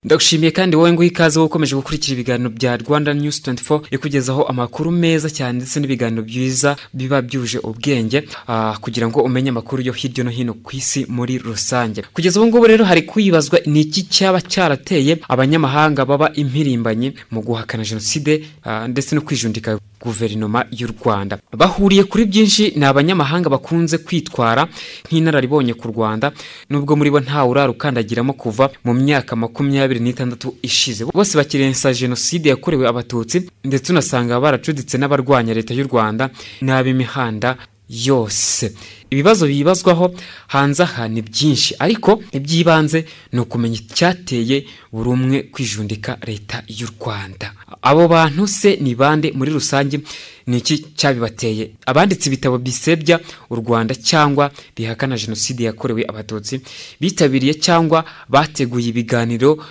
ndagushimiye kandi wowe nguha ikaze wowe ukomeje gukurikira ibiganiro bya rwanda news 24 ikugezaho amakuru meza cyane ndetse n'ibiganiro byiza biba byuje ubwenge ah, kugira ngo umenye amakuru yo hirya no hino ku isi muri rusange kugeza ubu ngubu rero hari kwibazwa ni iki cyaba cyarateye abanyamahanga baba impirimbanyi mu guhakana jenoside ah, ndetse no kwijundika guverinoma y'u rwanda bahuriye kuri byinshi ni abanyamahanga bakunze kwitwara nk'inararibonye ku rwanda nubwo muri bo ntawe urarukandagiramo kuva mu myaka makumyabiri n'itandatu ishize bose bakirensa jenoside yakorewe abatutsi ndetse unasanga baracuditse n'abarwanya leta y'u rwanda n'ab'imihanda yose ibibazo bibazwaho hanze aha ni byinshi ariko iby'ibanze ni ukumenya icyateye buri umwe kwijundika leta y'u rwanda abo bantu se ni bande muri rusange ni iki cyabibateye abanditse ibitabo bisebya u rwanda cyangwa bihakana jenoside yakorewe abatutsi bitabiriye cyangwa bateguye ibiganiro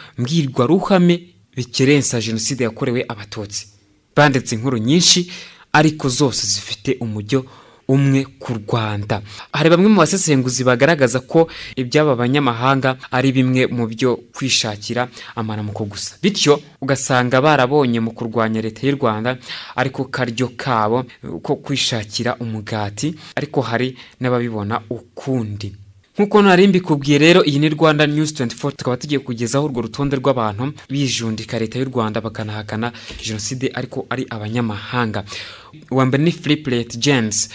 mbwirwaruhame bikerensa jenoside yakorewe abatutsi banditse inkuru nyinshi ariko zose zifite umujyo umwe ku rwanda hari bamwe mu basesenguzi bagaragaza ko iby'aba banyamahanga ari bimwe mu byo kwishakira amaramuko gusa bityo ugasanga barabonye mu kurwanya leta y'u rwanda ariko karyo kabo ko kwishakira umugati ariko hari n'ababibona ukundi nk'uko nari mbikubwiye rero iyi ni rwanda news 24 tukaba tugiye kugezaho urwo rutonde rw'abantu bijundika leta y'u rwanda bakanahakana jenoside ariko ari abanyamahanga uwambere ni philip james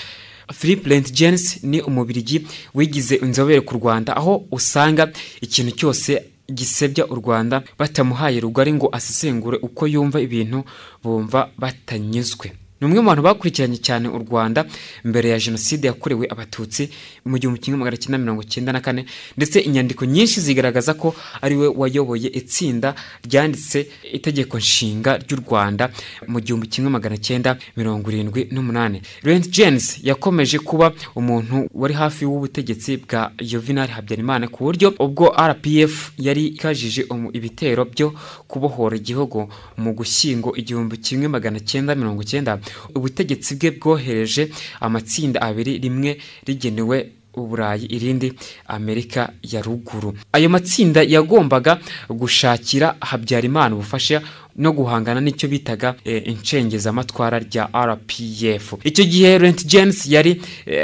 Philip James ni umubirigi wigize inzobere ku Rwanda aho usanga ikintu cyose gisebya u Rwanda batamuhaye rugari ngo asesengure uko yumva ibintu bumva batanyuzwe ni umwe mu bantu bakurikiranye cyane u rwanda mbere ya jenoside yakorewe abatutsi mu gihumbi kimwe magana cyenda mirongo cyenda na kane ndetse inyandiko nyinshi zigaragaza ko ari we wayoboye itsinda ryanditse itegeko nshinga ry'u rwanda mu gihumbi kimwe magana cyenda mirongo irindwi n'umunani rent james yakomeje kuba umuntu wari hafi w'ubutegetsi bwa yovinari habyarimana ku buryo ubwo rpf yari ikajije ibitero byo kubohora igihugu mu gushyingo igihumbi kimwe magana cyenda mirongo cyenda ubutegetsi bwe bwohereje amatsinda abiri rimwe rigenewe uburayi irindi amerika ya ruguru ayo matsinda yagombaga gushakira habyarimana ubufasha no guhangana n'icyo bitaga inshengezamatwara rya rpf icyo gihe rent james yari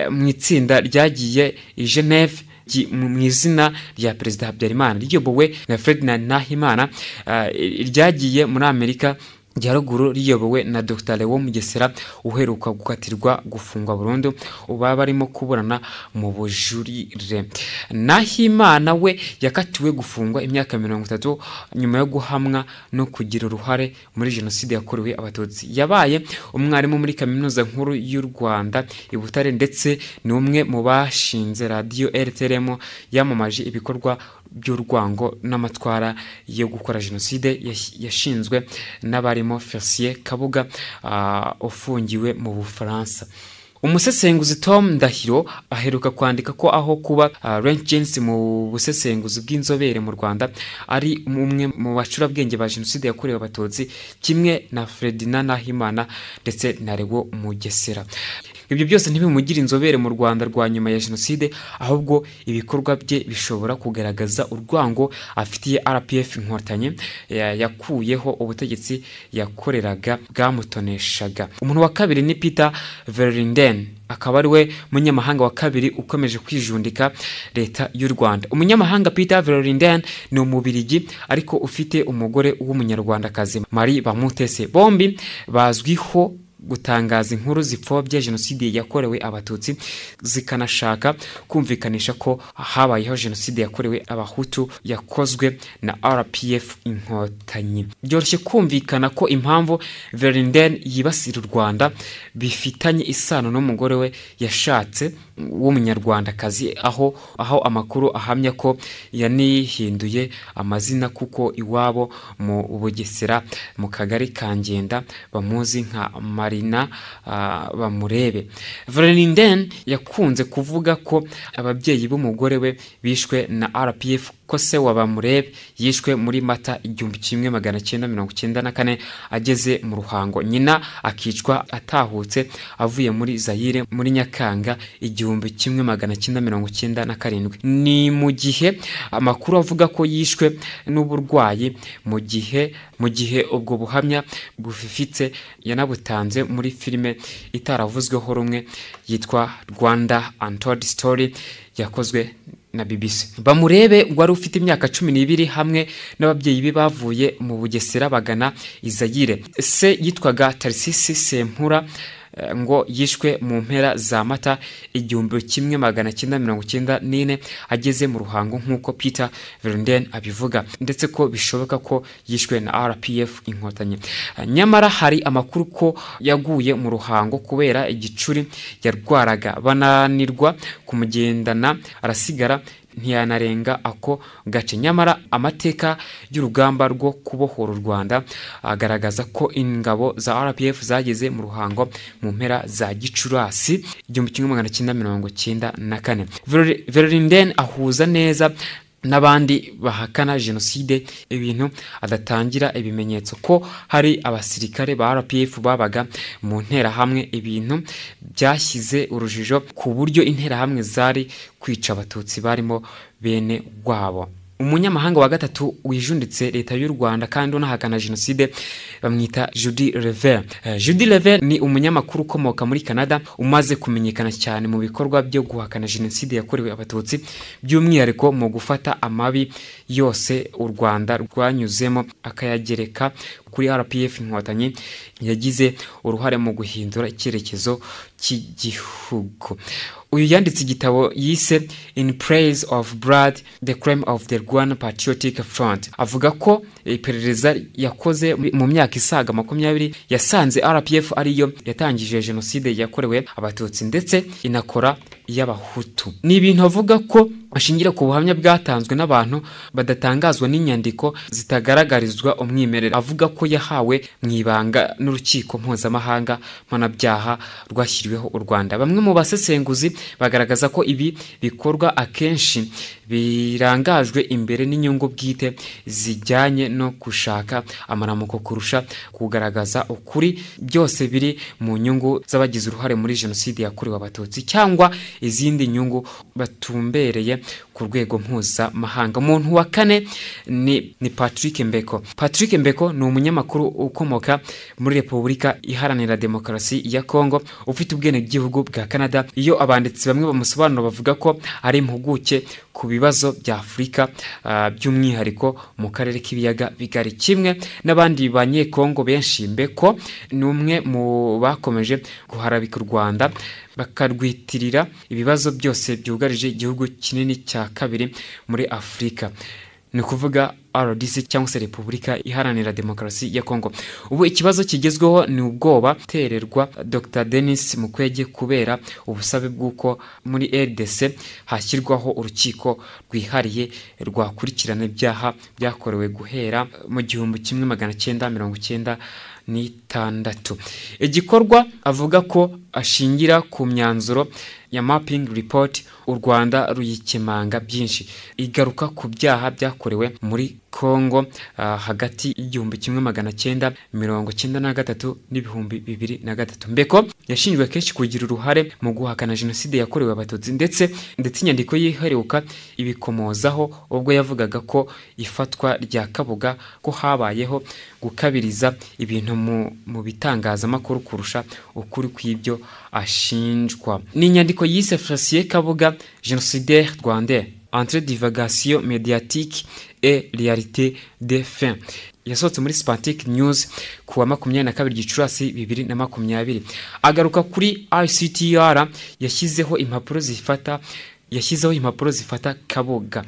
mu itsinda ryagiye i geneve mu izina rya perezida habyarimana riyobowe na ferdinand nahimana ryagiye muri amerika rya ruguru riyobowe na dr lewo mugesera uheruka gukatirwa gufungwa burundu uba barimo kuburana mu bujurire nahimana we yakatiwe gufungwa imyaka mirongo itatu nyuma yo guhamwa no kugira uruhare muri jenoside yakorewe abatutsi yabaye umwarimu muri kaminuza nkuru y'u rwanda i butare ndetse ni umwe mu bashinze radiyo rtrm yamamaje ibikorwa by'urwango n'amatwara yo gukora jenoside yashinzwe n'abarimo felicien kabuga ufungiwe mu bufaransa umusesenguzi tom ndahiro aheruka kwandika ko aho kuba rent james mu busesenguzi bw'inzobere mu rwanda ari umwe mu bacurabwenge ba jenoside yakorewe abatutsi kimwe na ferdinand nahimana ndetse na rewo mugesera ibyo byose ntibimugire inzobere mu rwanda rwa nyuma ya jenoside ahubwo ibikorwa bye bishobora kugaragaza urwango afitiye rpf inkotanyi yakuyeho ubutegetsi yakoreraga bwamutoneshaga umuntu wa kabiri ni peter verinden akaba ari we munyamahanga wa kabiri ukomeje kwijundika leta y'u rwanda umunyamahanga peter verinden ni umubirigi ariko ufite umugore w'umunyarwandakazi marie bamutese bombi bazwiho gutangaza inkuru zipfobya jenoside yakorewe abatutsi zikanashaka kumvikanisha ko habayeho jenoside yakorewe abahutu yakozwe na rpf inkotanyi byoroshye kumvikana ko impamvu verinden yibasira u rwanda bifitanye isano n'umugore we yashatse w'umunyarwandakazi aho aho amakuru ahamya ko yanihinduye amazina kuko iwabo mu bugesera mu kagari ka ngenda bamuzi nka marina uh, bamurebe verinden yakunze kuvuga ko ababyeyi b'umugore we bishwe na rpf ko se wa bamurebe yishwe muri mata igihumbi kimwe magana cyenda mirongo cyenda na kane ageze mu ruhango nyina akicwa atahutse avuye muri zayire muri nyakanga igihumbi kimwe magana cyenda mirongo cyenda na karindwi ni mu gihe amakuru avuga ko yishwe n'uburwayi mu gihe mu gihe ubwo buhamya bufifitse yanabutanze muri filime itaravuzweho rumwe yitwa rwanda untold story yakozwe na BBC bamurebe wari ufite imyaka cumi n'ibiri hamwe n'ababyeyi be bavuye mu bugesera bagana izayire se yitwaga tarisisi sempura ngo yishwe mu mpera za mata igihumbi kimwe magana cyenda mirongo cyenda n'ine ageze mu ruhango nk'uko peter verinden abivuga ndetse ko bishoboka ko yishwe na rpf inkotanyi nyamara hari amakuru ko yaguye mu ruhango kubera igicuri yarwaraga bananirwa kumugendana arasigara ntiyanarenga ako gace nyamara amateka y'urugamba rwo kubohora u rwanda agaragaza ko ingabo za rpf zageze mu ruhango mu mpera za gicurasi igihumbi kimwe magana cyenda mirongo cyenda na kane verorinden ahuza neza n'abandi bahakana jenoside ibintu adatangira ibimenyetso ko hari abasirikare ba rpf babaga mu nterahamwe ibintu byashyize urujijo ku buryo interahamwe zari kwica abatutsi barimo bene rwabo umunyamahanga wa gatatu wijunditse leta y'u rwanda kandi unahakana jenoside bamwita judy rever uh, judy rever ni umunyamakuru ukomoka muri canada umaze kumenyekana cyane mu bikorwa byo guhakana jenoside yakorewe abatutsi by'umwihariko mu gufata amabi yose u rwanda rwanyuzemo akayagereka kuri rpf inkotanyi yagize uruhare mu guhindura icyerekezo cy'igihugu uyu yanditse igitabo yise in praise of blood the crime of the rwanda patriotic front avuga ko iperereza yakoze mu myaka isaga makumyabiri yasanze rpf ariyo yatangije jenoside yakorewe abatutsi ndetse inakora iy'abahutu ni ibintu avuga ko ashingira ku buhamya bwatanzwe n'abantu badatangazwa n'inyandiko zitagaragarizwa umwimerere avuga ko yahawe mu ibanga n'urukiko mpuzamahanga mpanabyaha rwashyiriweho u rwanda bamwe mu basesenguzi bagaragaza ko ibi bikorwa akenshi birangajwe imbere n'inyungu bwite zijyanye no gushaka amaramuko kurusha kugaragaza ukuri byose biri mu nyungu z'abagize uruhare muri jenoside yakorewe abatutsi cyangwa izindi nyungu batumbereye ku rwego mpuzamahanga umuntu wa kane ni, ni patrick mbeko patrick mbeko ni umunyamakuru ukomoka muri repubulika iharanira demokarasi ya kongo ufite ubwenegihugu bwa canada iyo abanditsi bamwe bamusobanura bavuga ko ari impuguke ku bibazo bya afurika uh, by'umwihariko mu karere k'ibiyaga bigari kimwe n'abandi banyekongo benshi mbeko ni umwe mu bakomeje guharabika u rwanda bakarwitirira ibibazo byose byugarije igihugu kinini cya kabiri muri afurika ni ukuvuga rdc cyangwa se repubulika iharanira demokarasi ya kongo ubu ikibazo kigezweho ni ubwoba tererwa dr denis mukwege kubera ubusabe bw'uko muri rdc hashyirwaho urukiko rwihariye rwakurikirana ibyaha byakorewe guhera mu gihumbi kimwe magana cyenda mirongo cyenda n'itandatu igikorwa avuga ko ashingira ku myanzuro ya mapping report u rwanda ruyikemanga byinshi igaruka ku byaha byakorewe muri kongo uh, hagati y'igihumbi kimwe magana cyenda mirongo cyenda na gatatu n'ibihumbi bibiri na gatatu mbeko yashinjwe kenshi kugira uruhare mu guhakana jenoside yakorewe abatutsi ndetse ndetse inyandiko y'iheruka ibikomozaho ubwo yavugaga ko ifatwa rya kabuga ko habayeho gukabiriza ibintu mu bitangazamakuru kurusha ukuri kw'ibyo ashinjwa ni inyandiko yise furasiye kabuga genocidaire rwandais entre divagation médiatique et réalité des fins yasohotse muri spantic news ku wa makumyabiri na kabiri gicurasi bibiri na makumyabiri agaruka kuri ictr yashyizeho impapuro zifata yashyizeho impapuro zifata kabuga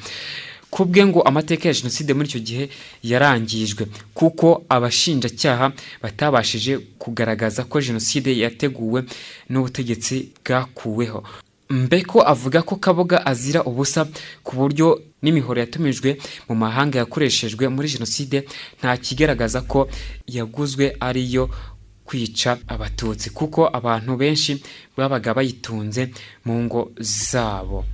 kubwe ngo amateka ya jenoside muri icyo gihe yarangijwe kuko abashinjacyaha batabashije kugaragaza ko jenoside yateguwe n'ubutegetsi bwakuweho mbeko avuga ko kaboga azira ubusa ku buryo n'imihoro yatumijwe mu mahanga yakoreshejwe muri jenoside nta kigaragaza ko yaguzwe ariyo kwica abatutsi kuko abantu benshi babaga bayitunze mu ngo zabo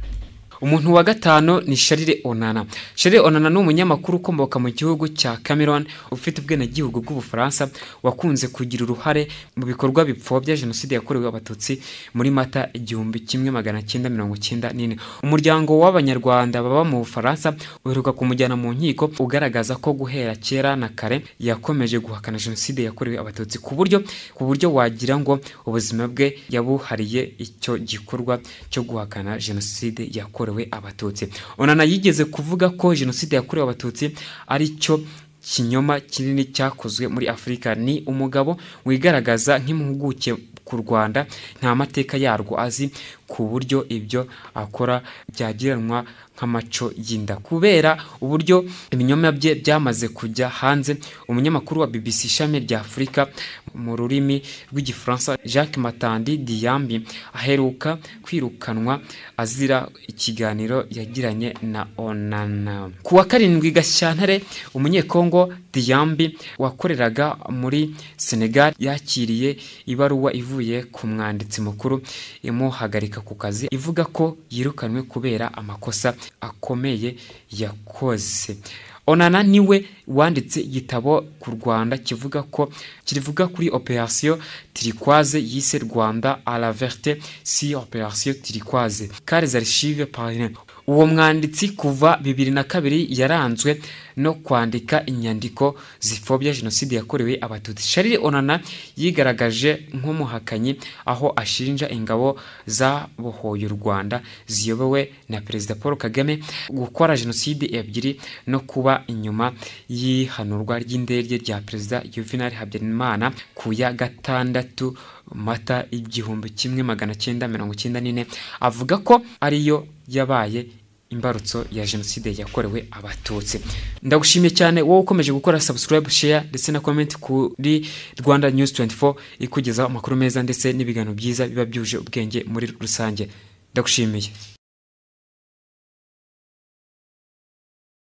umuntu wa gatanu ni sharire onana sharire onana ni umunyamakuru ukomoka mu gihugu cya cameroon ufite ubwenegihugu bw'ubufaransa wakunze kugira uruhare mu bikorwa bipfobya jenoside yakorewe abatutsi muri mata igihumbi kimwe magana cyenda mirongo cyenda n'ine umuryango w'abanyarwanda baba mu bufaransa uheruka kumujyana mu nkiko ugaragaza ko guhera kera na kare yakomeje guhakana jenoside yakorewe abatutsi ku buryo ku buryo wagira ngo ubuzima bwe yabuhariye icyo gikorwa cyo guhakana jenoside yakorewe abatutsi onana yigeze kuvuga ko jenoside yakorewe abatutsi ari cyo kinyoma kinini cyakozwe muri afurika ni umugabo wigaragaza nk'impuguke ku rwanda nta mateka yarwo azi ku buryo ibyo akora byagiranwa nk'amaco y'inda kubera uburyo ibinyoma bye byamaze kujya hanze umunyamakuru wa bbc ishami rya afurika mu rurimi rw'igifaransa jacques matandi diyambi aheruka kwirukanwa azira ikiganiro yagiranye na onana ku wa karindwi gashyantare umunyekongo diyambi wakoreraga muri senegal yakiriye ibaruwa ivuye ku mwanditsi mukuru imuhagarika ku kazi ivuga ko yirukanwe kubera amakosa akomeye yakoze onana niwe wanditse igitabo ku rwanda kivuga ko kivuga kuri operasiyo tirikwaze yise rwanda la verte si operasiyo tirikwaze kareza rishive parine uwo mwanditsi kuva bibiri na kabiri yaranzwe no kwandika inyandiko zipfobya jenoside yakorewe abatutsi sharire onana yigaragaje nk'umuhakanyi aho ashinja ingabo zabohoye u rwanda ziyobowe na perezida paul kagame gukora jenoside ebyiri no kuba inyuma y'ihanurwa ry'indege rya perezida yuvenal habyarimana ku ya gatandatu mata igihumbi kimwe magana cyenda mirongo cyenda n'ine avuga ko ariyo yabaye imbarutso ya jenoside yakorewe abatutsi ndagushimiye cyane wowe ukomeje gukora subscribe share ndetse na comment kuri rwanda news 24 ikugezaho amakuru meza ndetse n'ibiganiro byiza biba byuje ubwenge muri rusange ndagushimiye